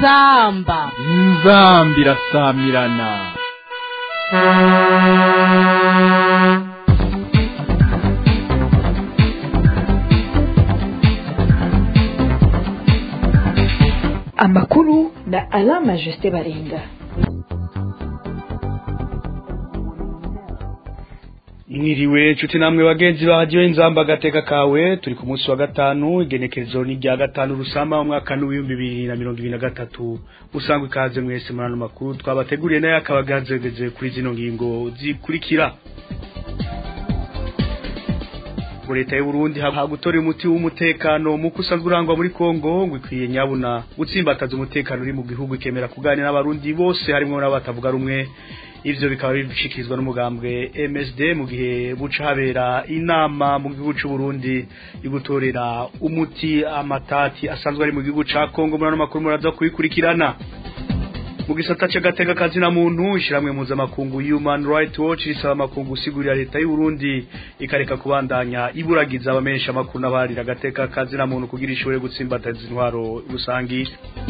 inzamba inzambi irasamirana amakuru na alama jusite baringa mwiriwe nshuti namwe bagenzi bahajyiwe inzamba agateka kawe turi ku munsi wa gatanu igenekerezo ni rya gatanu rusama umwaka n'ibihumbi bibiri na mirongo ibiri na gatatu usanga ikaze mwese muri ano makuru twabateguriye nayo akaba agazegeze kuri zino ngingo zikurikira ngo leta y'u Burundi ha gutora umuti w'umutekano muko usanzwe urangwa muri Kongo ngo ikwiye nyabuna gutsimbataza umutekano uri mu gihugu ikemera kuganira n'abarundi bose harimo n'abatavuga rumwe ivyo bikaba bishikirizwa n'umugambwe MSD mu gihe buca habera inama mu gihugu cy'u Burundi igutorera umuti amatati asanzwe ari mu gihugu ca Kongo muri ano makuru muraza kuyikurikirana mu gisata c'agateka kazi na muntu ishiramwe mpuzamakungu Human Rights Watch risaba amakungu usigurira leta y'u Burundi ikareka kubandanya iburagiza abamenyesha amakuru n'abarira agateka kazi na muntu kugira ishobore gutsimbataza intwaro rusangi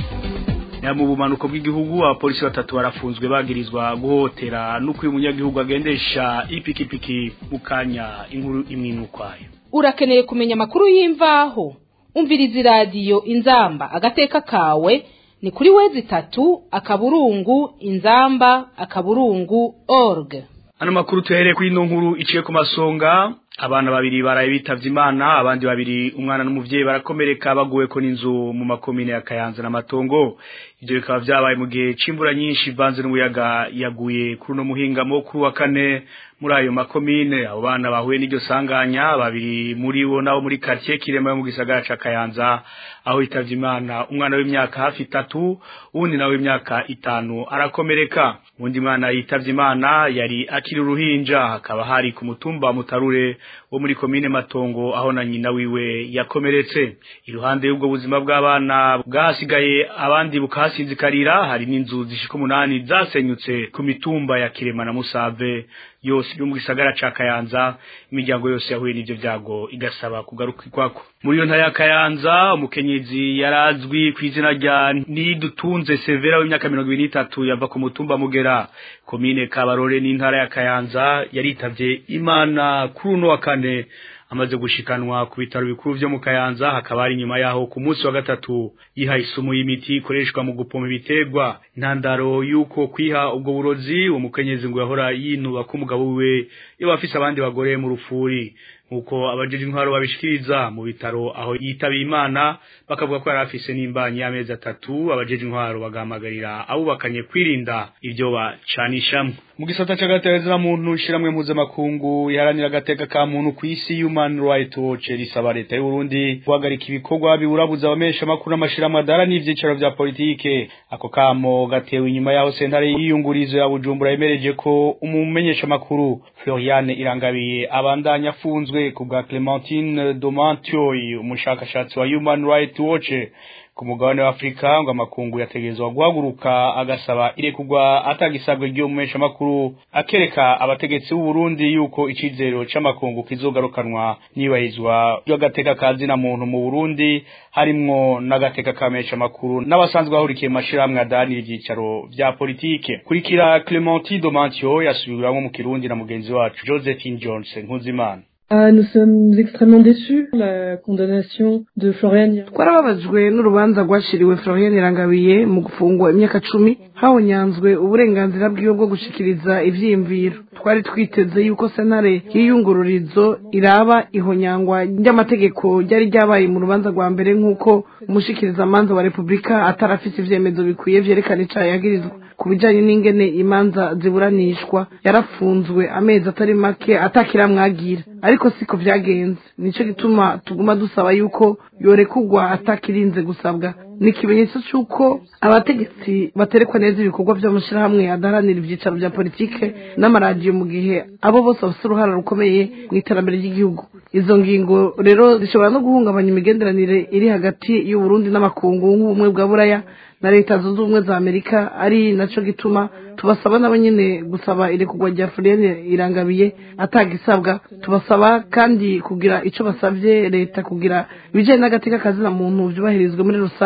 ya mu bumanuko bw'igihugu abapolisi batatu barafunzwe bagirizwa guhotera nuko uyu munyagihugu agendesha ipikipiki mu kanya inkuru imwinukwayo urakeneye kumenya amakuru y'imvaho umviriza iradiyo inzamba agateka kawe ni kuri wezi itatu akaburungu inzamba akaburungu org ano makuru tuhereye kuri ino nkuru iciye ku masonga abana babiri baraye bitavye imana abandi babiri umwana n'umuvyeyi barakomereka baguwe ko n'inzu mu makomine ya Kayanza na Matongo ivyo bikaba vyabaye mu gihe c'imvura nyinshi ivanze n'umuyaga yaguye kuri uno muhingamo kuri wa kane muri ayo makomine abo bana bahuye n'iryo sanganya babiri muri bo nabo muri quartier Kirema yo mu gisagara ca Kayanza aho itavye imana umwana w'imyaka hafi itatu uwundi nawe w'imyaka itanu arakomereka undi mwana yitavye imana yari akiri uruhinja hakaba hari ku mutumba mutarure wo muri komine Matongo aho na nyina wiwe yakomeretse iruhande y'ubwo buzima bw'abana bwasigaye abandi bukasinzikarira hari n'inzu zishika umunani zasenyutse ku mitumba ya Kirema na Musave yose yo mu gisagara ca Kayanza imiryango yose yahuye n'ivyo vyago igasaba kugaruka kwako muri yo ntara ya Kayanza umukenyezi yarazwi ku izina rya Nidutunze Severa w'imyaka 23 yava ku mutumba Mugera komine Kabarore n'intara ya Kayanza yaritavye Imana kuri uno wa kane amaze gushikanwa ku bitaro bikuru vyo mu Kayanza hakaba ari nyuma yaho ku munsi wa gatatu yiha isumu y'imiti ikoreshwa mu gupoma ibitegwa intandaro yuko kwiha ubwo burozi umukenyezi ngo yahora yinuba ko umugabo wiwe iyo bafise abandi bagore mu rufuri nkuko abajeje intwaro babishikiriza mu bitaro aho yitabiye imana bakavuga ko yari afise n'imbanyi y'amezi atatu abajeje intwaro bagahamagarira abubakanye kwirinda ivyo bacanishamwe mu gisata c'agateza muntu shiramwe mpuzamakungu iharanira agateka ka muntu ku isi Human Rights Watch risaba leta y'u Burundi guhagarika ibikorwa biburabuza abamesha amakuru n'amashirahamwe adara n'ivyicaro vya politike ako kamo gatewe inyuma yaho sentare y'iyungurizo ya Bujumbura yemereje ko umumenyesha amakuru Floriane Irangabiye abandanya afunzwe ku bwa Clementine Domantioy umushakashatsi wa Human Rights Watch ku mugabane wa Afrika ngo amakungu yategezwa guhaguruka agasaba irekugwa atagisabwe ryo mumesha makuru akereka abategetsi b'u Burundi yuko icizero c'amakungu kizogarukanwa nibahizwa y'agateka kazi na muntu mu Burundi harimwo n'agateka kamesha makuru n'abasanzwe bahurikiye mashiramwe adanira ivyicaro vya politike kurikira Clementine Domantio yasubiramwo mu Kirundi na mugenzi wacu Josephine Jones Nkuzimana Ah, nous sommes extrêmement déçus la condamnation de Florian twarababajwe n'urubanza rwashiriwe Florian Irangabiye mu gufungwa imyaka cumi hawonyanzwe uburenganzira bwiwe bwo gushikiriza ivyiyumviro twari twiteze yuko sentare y'iyungururizo iraba ihonyangwa ry'amategeko ryari ryabaye mu rubanza rwa mbere nk'uko umushikirizamanza wa repubulika atarafise ivyemezo bikwiye vyerekana icaha yagirizwa ku bijanye n'ingene imanza ziburanishwa yarafunzwe amezi atari make atakiramwagira ariko siko vyagenze nico gituma tuguma dusaba yuko yorekugwa atakirinze gusabwa ni ikimenyetso c'uko abategetsi baterekwa neza ibikorwa vy'amashirahamwe adaharanira ivyicaro vya politike n'amaradiyo mu gihe abo bose bafise uruhara rukomeye mu iterambere ry'igihugu izo ngingo rero zishobora no guhungabanya imigenderanire iri hagati y'uburundi n'amakungu nk'ubumwe bwa buraya na leta zunze ubumwe za amerika ari naco gituma tubasaba nabo nyene gusaba irekurwa rya Floriane irangabiye atagisabwa tubasaba kandi kugira ico basavye leta kugira ibijanye n'agateka kazina muntu vyubahirizwe muri rusangi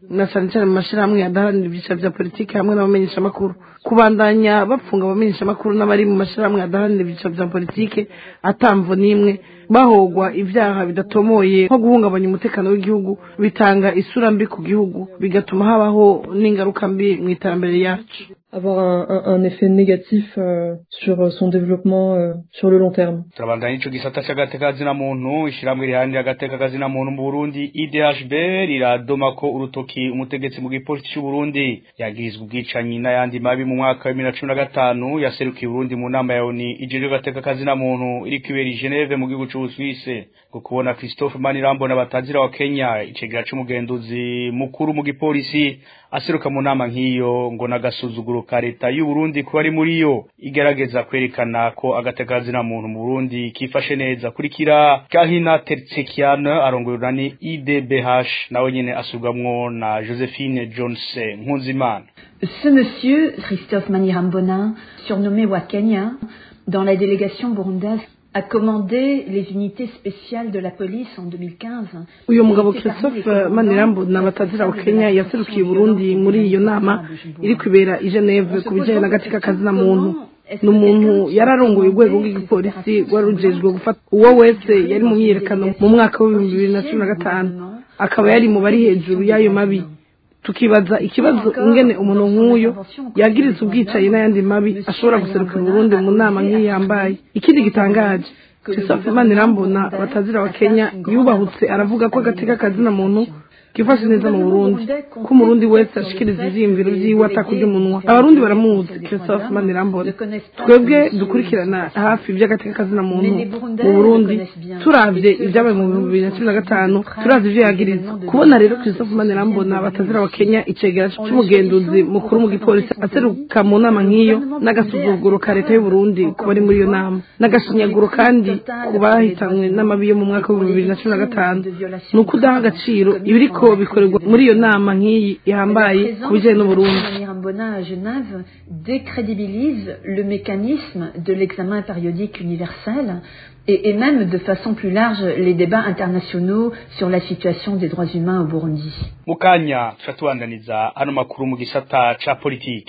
na cyane cyane mu mashyirahamwe adaharanira ibyiciro bya politiki hamwe n'abamenyeshamakuru kubandanya bapfunga abamenyeshamakuru n'abari mu mashyirahamwe adaharanira ibyiciro bya politiki atamvo n'imwe bahogwa ibyaha bidatomoye nko guhungabanya umutekano w'igihugu bitanga isura mbi ku gihugu bigatuma habaho n'ingaruka mbi mu iterambere ryacu avoir un, un, un effet négatif euh, sur son développement euh, sur le long terme. turabandanya ico gisata c'agateka kazina muntu ishiramwe riharanira agateka kazina muntu mu Burundi IDHB riradoma ko urutoki umutegetsi mu gipolisi c'u Burundi yagirizwe ubwicanyi n'ayandi mabi mu mwaka wa 2015 yaserukiye Burundi mu nama ya ONU ijejwe agateka kazina muntu iri kwibera i Geneve mu gihugu c'u Suisse ngo kubona Christophe Manirambo n'abatazira wa Kenya icegera c'umugenduzi mukuru mu gipolisi aseruka mu nama nk'iyo ngo nagasuzuguro ka leta y'u Burundi kuba ari muri yo igerageza kwerekana ko agatekazina muntu mu Burundi kifashe neza kurikira Kahina Tertsekian arongoye urani IDBH nawe nyene asubwamwo na Josephine Jones Nkunzimana Ce monsieur, Christophe Manirambona, surnommé Wakenya, dans la délégation burundaise, a commandé les unités spéciales de la police en 2015. uyu mugabo christophe manirambo na batazira wa kenya yaserukiye burundi muri iyo nama iri kwibera i geneve ku bijyanye n'agatika kazina muntu ni umuntu yari arongoye urwego rw'igipolisi rwari rujejwe gufata uwo wese yari mu myiyerekano mu mwaka w'ibihumbi bibiri na cumi na gatanu akaba yari mu bari hejuru y'ayo mabi tukibaza ikibazo ingene umuntu nk'uyo yagiriza ubwicaye n'ayandi mabi ashobora guserukira uburundi mu nama nk'iyi yambaye ikindi gitangaje christophe manirambona batazira wa kenya yubahutse aravuga ko agateka kazina muntu kifashe neza mu burundi ko umurundi wese ashikiriza ivyiyumviro vyiwe atakurya umunwa abarundi baramuzi christophe manirambona twebwe dukurikirana hafi ivy'agateka kazina muntu mu burundi turavye ivyabaye mu bihumbi bibiri na cumi na gatanu turavye ivyo yagiriza kubona rero christophe manirambona batazira wa kenya icegera c'umugenduzi mukuru mu gipolisi aseruka mu nama nk'iyo n'agasuzuguro ka leta y'uburundi kuba ari muri iyo nama n'agashinyaguro kandi ku bahitanywe n'amabi yo mu mwaka w'ibihumbi bibiri na cumi na gatanu ni ukudaha agaciro ibiriko bikorerwa muri iyo nama nk'iyi ihambaye ku bijyanye n'uburundi Manirambona à Genève décrédibilise le mécanisme de l'examen périodique universel et, et même de façon plus large les débats internationaux sur la situation des droits humains au Burundi. mukanya turatubandaniza hano makuru mu gisata ca politiki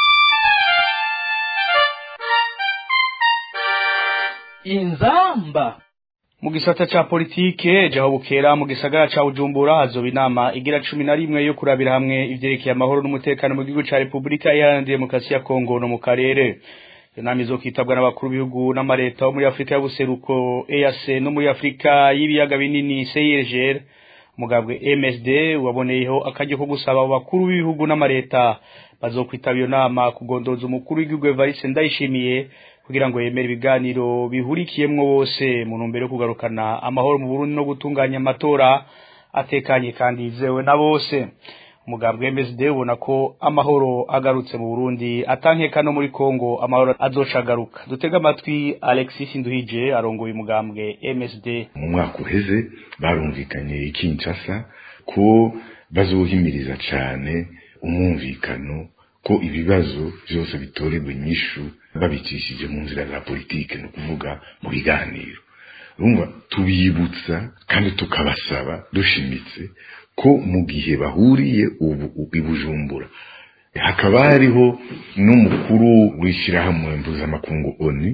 inzamba mu gisata ca politike jaho bukera mu gisagara ca Bujumbura hazoba inama igira cumi na rimwe yo kurabira hamwe ivyerekeye amahoro n'umutekano mu gihugu ca Repubulika Iharanira Demokarasi ya Kongo no mu karere iyo nama izokitabwa n'abakuru b'ibihugu n'amareta bo muri Afurika y'ubuseruko EAC no muri Afurika y'ibiyaga binini CIRGL umugambwe MSD waboneyeho akaryo ko gusaba abo bakuru b'ibihugu n'amareta bazokwitaba iyo nama kugondoza umukuru w'igihugu Evariste Ndayishimiye kugira ngo yemere ibiganiro bihurikiyemwo bose mu ntumbero yo kugarukana amahoro mu Burundi no gutunganya amatora atekanye kandi yizewe na bose umugambwe MSD ubona ko amahoro agarutse mu Burundi atankeka no muri Kongo amahoro azoca agaruka dutega amatwi Alexis Nduhije arongoye umugambwe MSD mu mwaka uheze barumvikanye i Kinshasa ko bazohimiriza cane umwumvikano ko ibibazo byose bitorerwa inyishu babicishije mu nzira za politike ni ukuvuga mu biganiro urumva tubibutsa kandi tukabasaba dushimitse ko mu gihe bahuriye ubu i Bujumbura hakaba hariho n'umukuru w'ishyirahamwe mpuzamakungu oni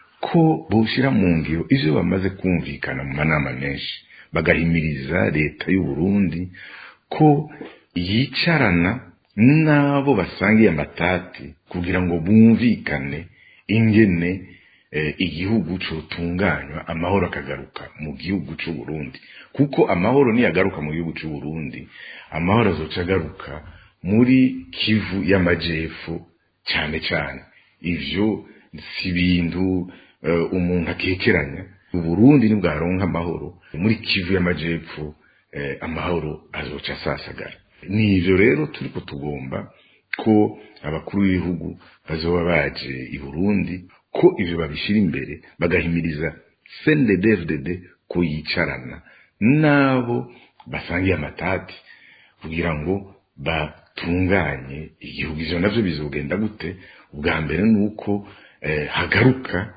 ko bawushyira mu ngiro ivyo bamaze kumvikana mu manama menshi bagahimiriza leta y'u Burundi ko yicarana n'abo basangiye amatati kugira ngo bumvikane ingene eh, igihugu cotunganywa amahoro akagaruka mu gihugu c'u Burundi kuko amahoro niyagaruka mu gihugu c'u Burundi amahoro azoca agaruka muri Kivu y'amajepfo cyane cyane ivyo si ibintu uh, umuntu akekeranya uburundi nibwaronka amahoro muri kivu y'amajepfo eh, amahoro azoca asasagara nivyo rero turiko tugomba ko abakuru b'ibihugu bazoba baje i burundi ko ivyo babishira imbere bagahimiriza cndddfdd ko yicarana n'abo basangiye amatati kugira ngo batunganye igihugu ivyo navyo bizogenda gute ubwa mbere ni uko eh, hagaruka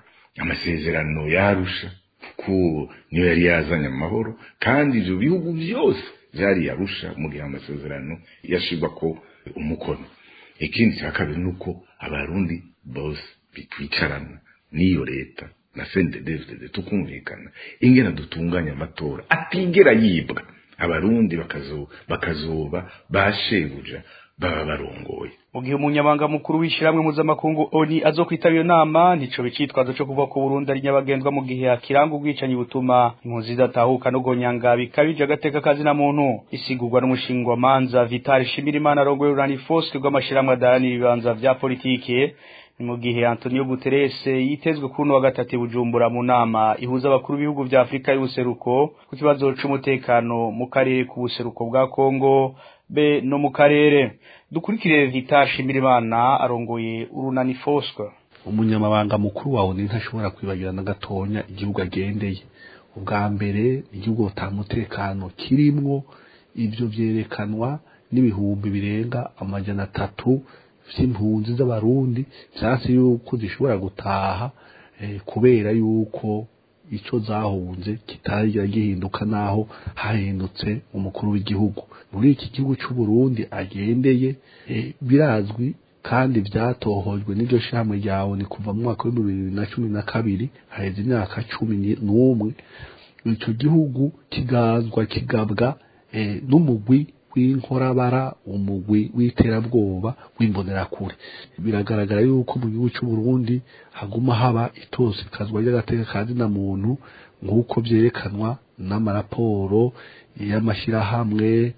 amasezerano yarusha ko niyo yari yazanye amahoro kandi ivyo bihugu byose vyari yarusha mu gihe amasezerano yashirwa ko umukono ikindi cya kabiri ni uko abarundi bose bitwicarana n'iyo leta na sendedevide tukumvikana ingena dutunganya amatora atigera yibwa abarundi bakazo bakazoba bashebuja baba barongoye mu gihe umunyamabanga mukuru w'ishyirahamwe mpuzamakungu oni azokwitabira iyo nama ntico bicitwazo co kuvuga ko Burundi ari nyabagendwa mu gihe hakiranga ubwicanyi butuma impunzi zidatahuka no gonyanga bikabije agateka kazi na muntu isigurwa n'umushinga wa manza Vital Shimirimana arongoye Urani Foske rw'amashirahamwe adaharanira ibibanza vya politike ni mu gihe Antonio Guterres yitezwe kuri wa gatatu Bujumbura mu nama ihuza abakuru b'ibihugu vya Afrika y'ubuseruko ku kibazo c'umutekano mu karere k'ubuseruko bwa Kongo be no mu karere dukurikire Vital Shimirimana arongoye Urunani Foske umunyamabanga mukuru wawe ni ntashobora kwibagira na gatonya igihugu agendeye ubwa mbere igihugu utamutekano kirimwo ivyo vyerekanwa n'ibihumbi birenga amajana atatu vy'impunzi z'abarundi vyase yuko zishobora gutaha eh, kubera yuko ico zahunze kitarigira gihinduka naho hahindutse umukuru w'igihugu muri iki gihugu c'u Burundi agendeye eh, birazwi kandi vyatohojwe n'iryo shamwe ryawe ni kuva mu mwaka w'ibihumbi bibiri na cumi na kabiri haheze imyaka cumi n'umwe ico gihugu kigazwa kigabwa eh, n'umugwi w'inkorabara umugwi w'iterabwoba w'imbonerakure biragaragara yuko mu gihugu cy'u Burundi haguma haba itosikazwa ry'agateka kazi na muntu nk'uko vyerekanwa n'amaraporo y'amashirahamwe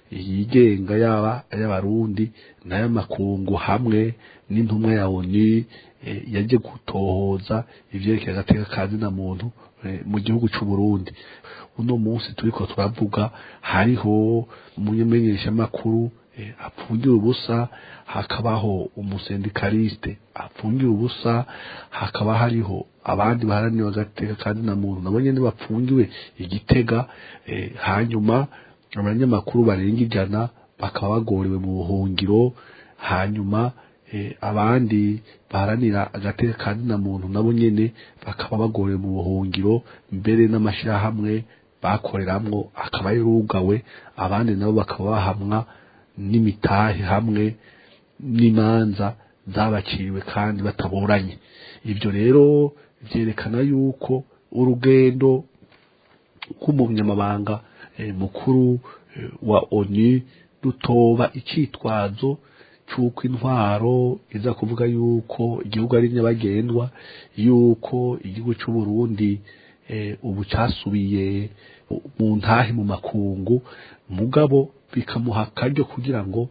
yigenga yaba y'abarundi n'ay'amakungu hamwe n'intumwa ya ONU yaje gutohoza ivyerekeye agateka kazi na muntu mu gihugu cy'u Burundi uno munsi turiko turavuga hariho umumenyeshamakuru apfungira ubusa hakabaho umusendikaliste apfungira ubusa hakaba hariho abandi baharanira agateka kandi na muntu nabo nyene bapfungiwe igitega hanyuma abanyamakuru barenga ijana bakaba bagorewe mu buhungiro hanyuma abandi baharanira agateka kandi na muntu nabo nyene bakaba bagorewe mu buhungiro mbere n'amashirahamwe bakoreramwo akaba yarugawe abandi nabo bakaba bahamwa n'imitahe hamwe n'imanza zabaciriwe kandi bataburanye ibyo rero vyerekana yuko urugendo rw'umunyamabanga mukuru wa ONU rutoba icitwazo c'uko intwaro iza kuvuga yuko igihugu ari nyabagendwa yuko igihugu c'u Burundi ubu casubiye mu ntahe mu makungu mugabo bikamuha akaryo kugira ngo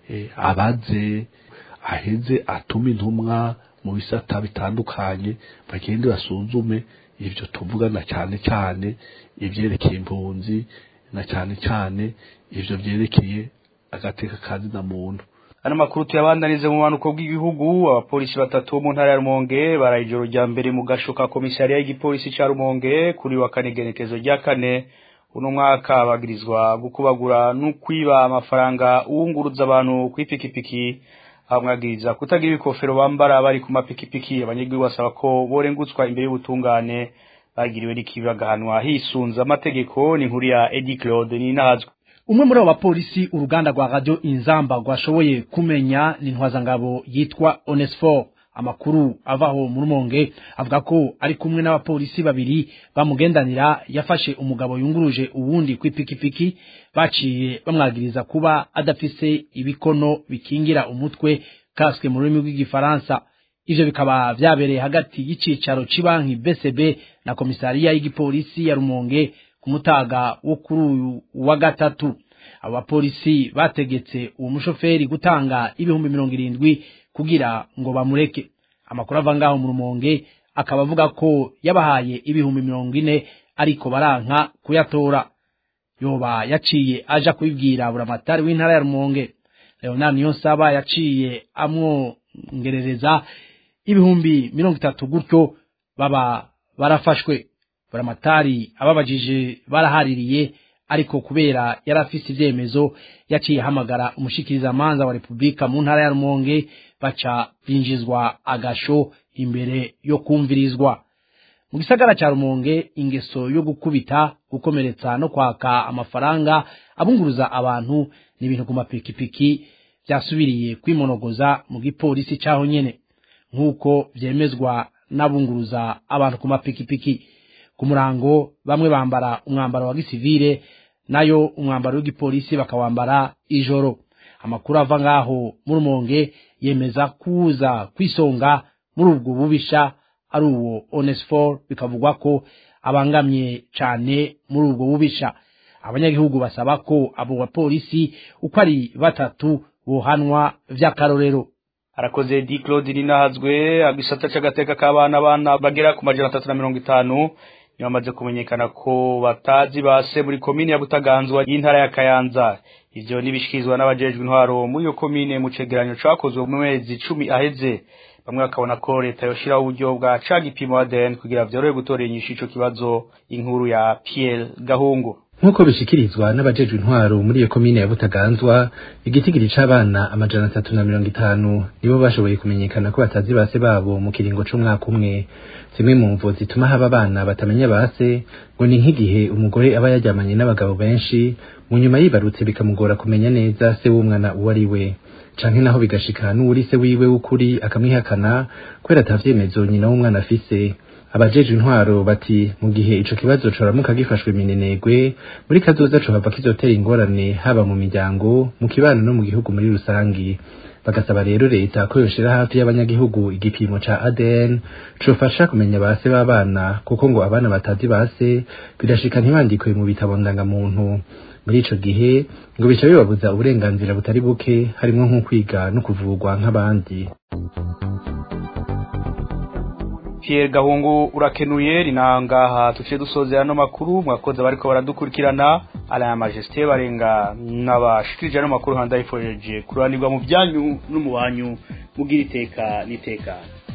abaze aheze atume intumwa mu bisata bitandukanye bagende basuzume ibyo tuvugana cyane cyane ibyerekeye impunzi na cyane cyane ibyo byerekeye agateka kazi na muntu ano makuru tuyabandanize mu bumanuko bw'igihugu abapolisi batatu bo mu ntara ya rumonge baraye ijoro rya mbere mu gasho ka komisariya y'igipolisi ca rumonge kuri wa kane igenekezo rya kane uno mwaka bagirizwa gukubagura no kwiba amafaranga uwunguruza abantu kw'ipikipiki bamwagiriza kutagira ibikofero bambara bari ku mapikipiki abanyagihugu basaba ko borengutswa imbere y'ubutungane bagiriwe n'ikibi bagahanwa hisunze amategeko ni inkuru ya Eddie Claude Ninazwe umwe muri abo bapolisi uruganda rwa radio inzamba rwashoboye kumenya ni ntwazangabo yitwa Onesfor amakuru avaho mu rumonge avuga ko ari kumwe n'abapolisi babiri bamugendanira yafashe umugabo yunguruje uwundi kw'ipikipiki baciye bamwagiriza kuba adafise ibikono bikingira umutwe kaswe mu rurimi rw'igifaransa ivyo bikaba vyabereye hagati y'icicaro c'ibanki BCB na komisariya y'igipolisi ya Rumonge ku mutaga wo kuri uyu wa gatatu abo bapolisi bategetse uwo mushoferi gutanga ibihumbi mirongo irindwi kugira ngo bamureke amakuru ava ngaho mu rumonge akaba avuga ko yabahaye ibihumbi mirongo ine ariko baranka kuyatora yoba yaciye aja kubibwira buramatari w'intara ya rumonge leonard niyonsaba yaciye amwongerereza ibihumbi mirongo itatu gutyo baba barafashwe buramatari ababajije barahaririye ariko kubera yari afise ivyemezo yaciye ahamagara umushikirizamanza wa repubulika mu ntara ya rumonge baca binjizwa agasho imbere yo kumvirizwa mu gisagara ca rumonge ingeso yo gukubita gukomeretsa no kwaka amafaranga abunguruza abantu n'ibintu ku mapikipiki byasubiriye kwimonogoza mu gipolisi caho nyene nk'uko vyemezwa n'abunguruza abantu ku mapikipiki ku murango bamwe bambara umwambaro wa gisivile nayo umwambaro w'igipolisi bakawambara ijoro amakuru ava ngaho mu rumonge yemeza kuza kwisonga muri ubwo bubisha ari uwo onesfor bikavugwa ko abangamye cane muri ubwo bubisha abanyagihugu basaba ko abo bapolisi uko ari batatu bohanwa vy'akarorero arakoze di claude rinahazwe agisata c'agateka k'abana abana bagera ku majana atatu na mirongo itanu niyo bamaze kumenyekana ko batazi base muri komine ya butaganzwa y'intara ya kayanza ivyo nibishikirizwa n'abajejwe intwaro muri iyo komine mu cegeranyo cakozwe mu mezi cumi aheze bamwe bakabona ko leta yoshiraho uburyo bwa ca gipimo ADN kugira vyorohe gutora inyishu ico kibazo inkuru ya Pierre Gahungu nk'uko bishikirizwa n'abajejwe intwaro muri iyo komine ya butaganzwa igitigiri c'abana amajana atatu na mirongo itanu nibo bashoboye kumenyekana ko batazi base babo mu kiringo c'umwaka umwe zimwe mu mvo zituma haba abana batamenya base ngo ni nk'igihe umugore aba yaryamanye n'abagabo benshi mu nyuma yibarutse bikamugora kumenya neza se w'umwana uwo ari we canke naho bigashika n'uwuri se wiwe w'ukuri akamwihakana kubera atavyemezo nyina w'umwana afise abajeje intwaro bati mu gihe ico kibazo coramuka gifashwe minenegwe muri kazoza cohava kizotera ingorane haba mu miryango mu kibano no mu gihugu muri rusangi bagasaba rero leta ko yoshira hafi y'abanyagihugu igipimo ca ADN cofasha kumenya base b'abana kuko ngo abana batazi base birashika ntibandikwe mu bitabo ndangamuntu muri ico gihe ngo bica bibabuza uburenganzira butari buke harimwo nko kwiga no kuvurwa nk'abandi Pierre Gahungu urakenuye rinangaha tuciye dusozera no makuru mwakoze bariko baradukurikirana ala ya majesté barenga n'abashikirije no makuru handa ifojeje kuranirwa mu byanyu no mu banyu mugira iteka niteka